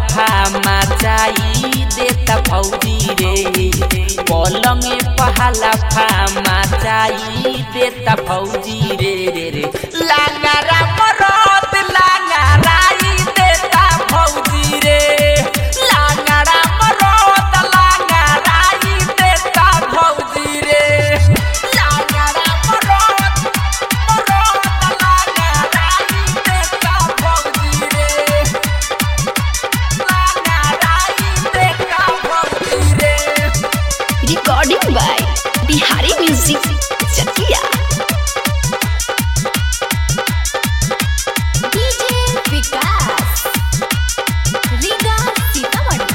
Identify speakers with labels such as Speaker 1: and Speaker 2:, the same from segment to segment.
Speaker 1: फामा चाई देता भौजी रे पलंगे पहाला फामा चाई देता भौजी रे रे रे लांगारा मरद लांगाराई देता भौजी रे लांगारा मरद लांगाराई देता भौजी रे लांगारा मरद मरद लांगाराई देता भौजी रे लांगाराई देता भौजी रे
Speaker 2: recording by Bihari music Chakiya DJ Vikas Riga Sitamarhi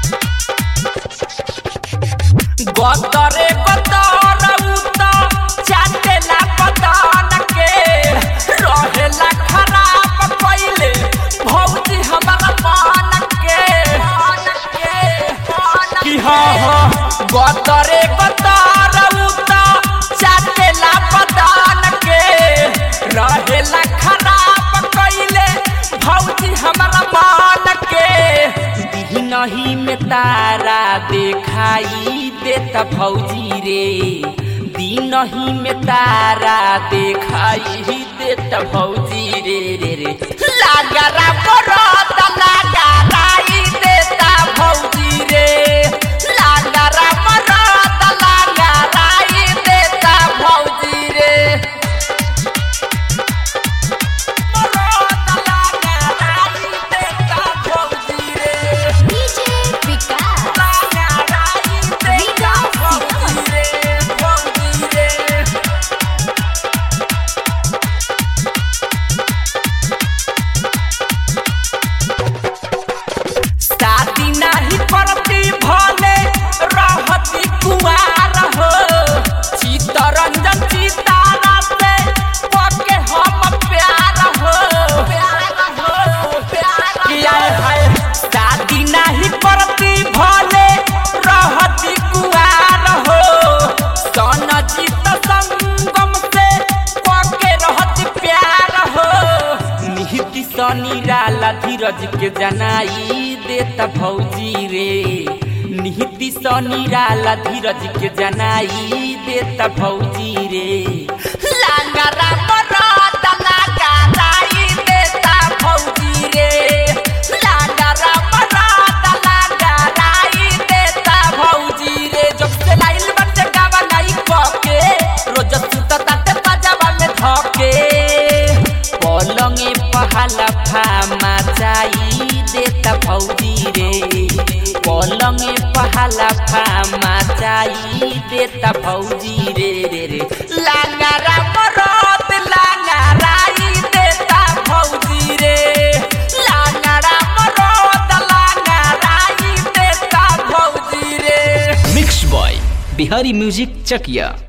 Speaker 1: गतरे गतरउत चाटेला बदन के रहेला खराब कइले भौजी हमारा मन के कि हाँ हाँ गतरे गतरउत चाटेला बदन के रहेला खराब कइले भौजी हमारा मन के दिनही में तारा देखाई देता भौजी रे दिनही में तारा देखाई देता भौजी रे रे रे लागरा बरत लागराई देता भौजी रे लागरा बरत लागराई देता भौजी रे बरत लागराई देता भौजी रे
Speaker 2: डीजे विकास
Speaker 1: शादी नाही करती भले रहती कुमार हो चितरंजन चितारा से पके हम प्यार हो प्यार हो प्यार किया है शादी नाही करती भले रहती कुमार हो सन चित संगम से पके रहती प्यार हो निहिति सनिराला धीरज के जनाई देता भौजी रे निहिति सनिराला धीरज के जनाई देता भौजी रे लांगारा मरद लांगाराई देता भौजी रे लांगारा मरद लांगाराई देता भौजी रे जब से लाइल बच्चे गावा नहीं पके रोज सुता ताते पजामा में धके पलंगे पहाला फामा चाई देता भौजी रे पलंगे पहाला फामा चाई देता भौजी रे रे रे लांगारा मरद लांगाराई देता भौजी रे लांगारा मरद लांगाराई देता भौजी रे
Speaker 3: mix by Bihari music Chakiya